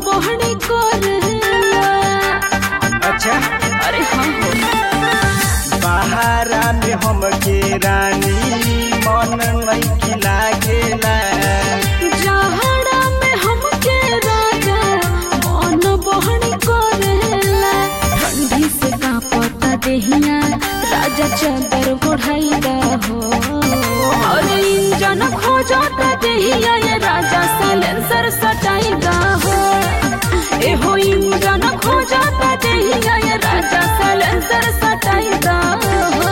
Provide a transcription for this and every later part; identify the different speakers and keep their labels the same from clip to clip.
Speaker 1: बहनी करेला
Speaker 2: अच्छा
Speaker 1: अरे हाँ हो
Speaker 2: बहारा में हमके रानी मन नहीं लागेला
Speaker 1: जहरा में हमके राजा मन बहनी करेला ठंडी से कांपता देहिया राजा चादर ओढ़ाइला हो अरे इंजन खोजता देहिया ये राजा साइलेंसर सटाइला हो एहो इंजन खोजता देहिया ये राजा साइलेंसर सटाइला हो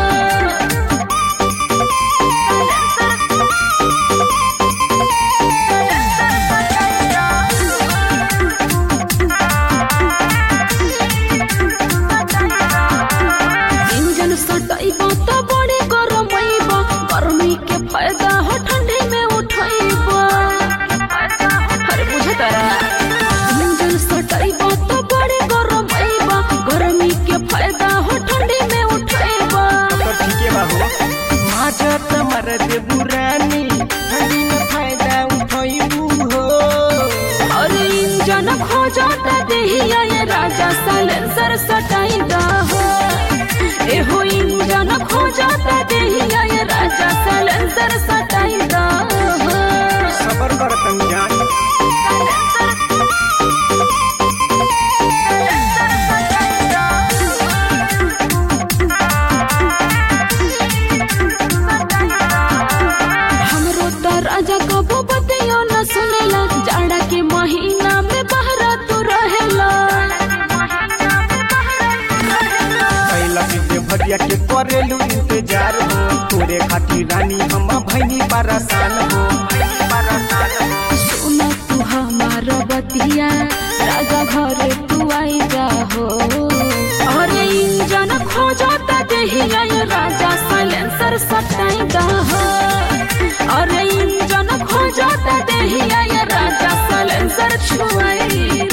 Speaker 1: इंजन सटाइबा त बड़े गरमैबा गर्मी के फायदा हो ठंडी में उठैबा अरे बुझतारा इंजन सटाइबा त बड़े गरमैबा गर्मी के फायदा हो ठंडी में उठैबा
Speaker 2: तो ठीके बा हो माजत मरद बुरानी ठंडी में फायदा उठैबू हो
Speaker 1: अरे इंजन खोजता देहिया ये राजा साइलेंसर सटाइदा हो एहो इंजन खोजता देहिया ये राजा साइलेंसर सटाइदा हो
Speaker 2: सबर कर जान
Speaker 1: हमरो त राजा कबो बतियो न सुनेला जाड़ा के महीना में बहरा तू रहेला
Speaker 2: कैला के भरिया के करेलू इंतजार हो तोरे खातिर रानी हम भैनी परेशान हो भैनी परेशान हो
Speaker 1: सुन तू हमार बतिया राजा घरे तू आई जा हो अरे इंजन खोजता देहिया ये राजा साइलेंसर सटाइदा हो अरे इंजन खोजता देहिया ये राजा साइलेंसर छुआई